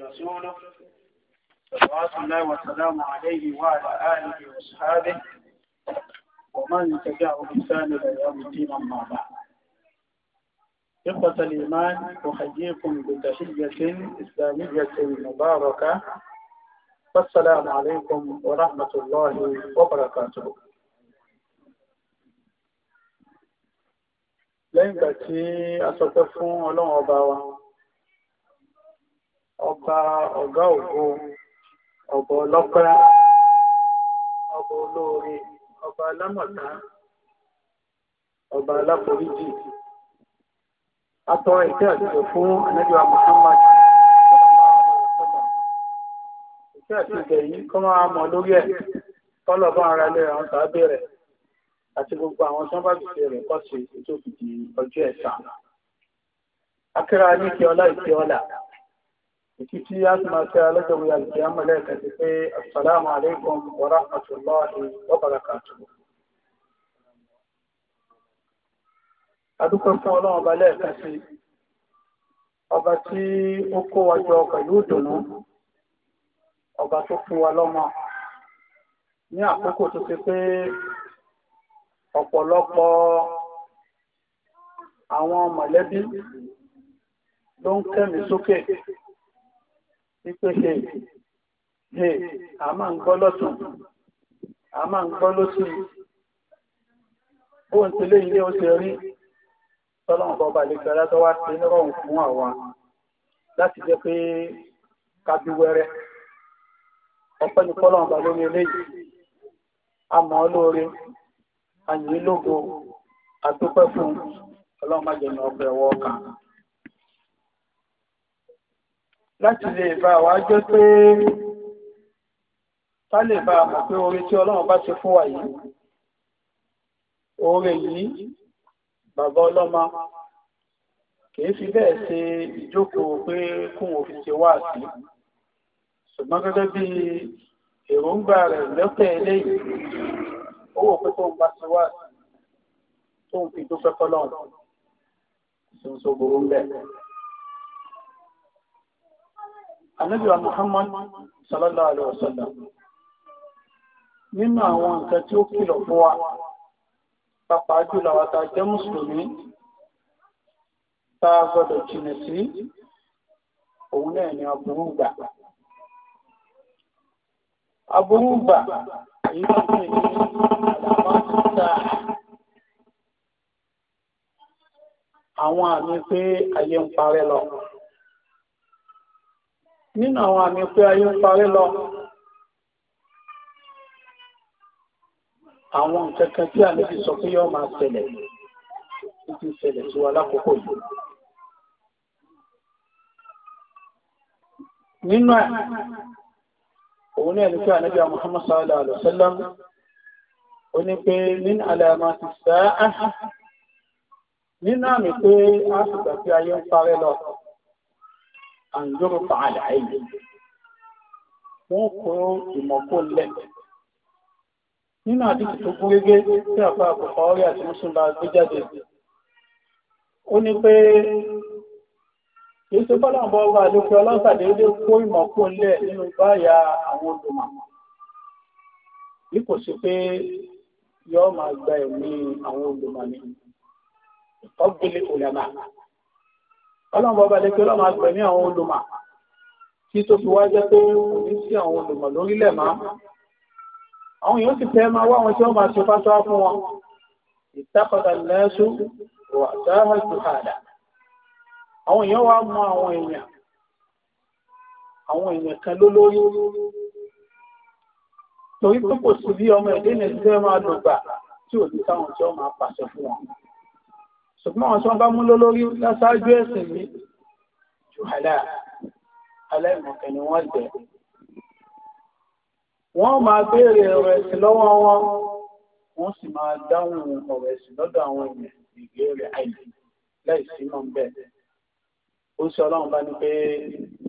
ورسوله صلوات الله وسلامه عليه وعلى آله وأصحابه ومن تبعه بإحسان إلى يوم الدين أما بعد إخوة الإيمان أحييكم بتحية إسلامية مباركة والسلام عليكم ورحمة الله وبركاته lẹ́yìn ìgbà tí a sọ pé fún ọlọ́run ọba wa ọba ọ̀gá ògo ọba ọlọ́pẹ́ ọba olóore ọba alámọ̀tá ọba aláforíjì atọ́ ìtẹ́ àtijọ́ fún anájọ́ Muhammad ìtẹ́ àtijọ́ yìí kọ́ máa mọ̀ lórí ẹ̀ kọ́lọ̀ bá ara lé àwọn sàábẹ̀ rẹ̀ àti gbogbo àwọn tó ń bá gbèsè rẹ̀ kọ́ sí tó fi di ọjọ́ ẹ̀san. akíra ní kí ọlá ìkí ọlá ìkí tí a ti máa tẹ́ alọ́jọ́ wíyà ìkí amọ̀lẹ́ kẹsì pé assalamu alaikum wa rahmatullahi wa barakatuh. adúpẹ́ fún ọlọ́run ọba lẹ́ẹ̀kan sí ọba tí ó kó wa jọ pẹ̀lú ìdùnnú ọba tó fún wa lọ́mọ ní àkókò tó ti pé ọ̀pọ̀lọpọ̀ àwọn mọ̀lẹ́bí ló ń kẹ́mi sókè wípé he he a máa ń gbọ́ lọ́tún a máa ń gbọ́ lọ́sí bóun ti lé ilé ó ṣe rí tọ́lọ́mù bọ́ba àlejò alátọ́wá sí nírọ̀rùn fún àwa láti jẹ́ pé kábí wẹ́rẹ́ ọpẹ́ ní kọ́lọ́mù bá lórí eléyìí a mọ̀ ọ́ lóore àyìn lógo àdúpẹ́ fún ọlọ́run májèmí ọpẹ́ ọwọ́ kan láti lè bá wa jẹ́ pé ká lè bá mọ̀ pé oore tí ọlọ́run bá ṣe fún wa yìí oore yìí bàbá ọlọ́mọ kìí fi bẹ́ẹ̀ ṣe ìjókòó pé kún òfin ṣe wá sí ṣùgbọ́n gẹ́gẹ́ bí èròǹgbà rẹ̀ lọ́pẹ̀ eléyìí ó wò pé tó ń bá ṣe wá tó ń fi dúpẹ́ fọlọ́run tó ń so gbòòrò ń bẹ̀. Ànábì wa Muhammad sallallahu alaihi wasallam nínú àwọn nǹkan tí ó kìlọ̀ fún wa pàápàá jùlọ àwọn tá a jẹ́ mùsùlùmí tá a gbọ́dọ̀ jìnà sí òun náà ni aburú gbà. Aburú gbà èyí tó ń pè ní àwọn àmì pé ayé ń parẹ́ lọ nínú àwọn àmì pé ayé ń parẹ́ lọ àwọn nǹkankan tí àníbi sọ pé yóò máa ṣẹlẹ̀ títí ṣẹlẹ̀ sí wa lákòókò yìí nínú ẹ̀ òun ní ẹni pé àníbi Muhammad sallallahu alaihi wasallam ó ní pé min alamati sa'a nínú àmì pé a sì gbà pé ayé ń parẹ́ lọ àǹjọ́rò fàálà ayé wọ́n kó ìmọ̀kó lẹ̀ nínú àdìsí tó gún régé tí àpá àpòpọ̀ orí àti mùsùlùmí gbé jáde ó ní pé kìí ṣe bọ́lá ń bọ́ ọba àlòkè ọlọ́sàdéédé kó ìmọ̀kó lẹ̀ nínú báyà àwọn olùmọ̀ bí kò sí pé yóò máa gba ẹ̀mí àwọn olùmọ̀ ni ọgbẹ̀lẹ̀ òlàmà ọlọ́run bọ́bá lè pé ọlọ́run agbẹ̀ ní àwọn olùmọ̀ tí tó fi wá jẹ́ pé kò ní sí àwọn olùmọ̀ lórílẹ̀ máa àwọn èèyàn sì fẹ́ máa wá àwọn tí wọ́n máa ṣe fásitì fún wọn ìtàkọ̀tà lẹ́ṣù wà dáhà jùhàdà àwọn èèyàn wá mọ àwọn èèyàn àwọn èèyàn kan lólórí torí pé kò sí bí ọmọ ẹ̀dẹ́ nàìjíríà máa dùgbà tí ò ní táwọn tí wọ́n máa pàṣẹ fún wọn ṣùgbọ́n àwọn tí wọ́n bá mú lólórí lásáájú ẹ̀sìn ní jùhálà aláìmọ̀kẹ́ ni wọ́n jẹ́ wọ́n máa béèrè ọ̀rọ̀ ẹ̀sìn lọ́wọ́ wọn wọ́n sì máa dáhùn ọ̀rọ̀ ẹ̀sìn lọ́dọ̀ àwọn èèyàn ìbéèrè àìlè láìsí mọ̀ bẹ́ẹ̀ ó sọ ọlọ́run bá ní pé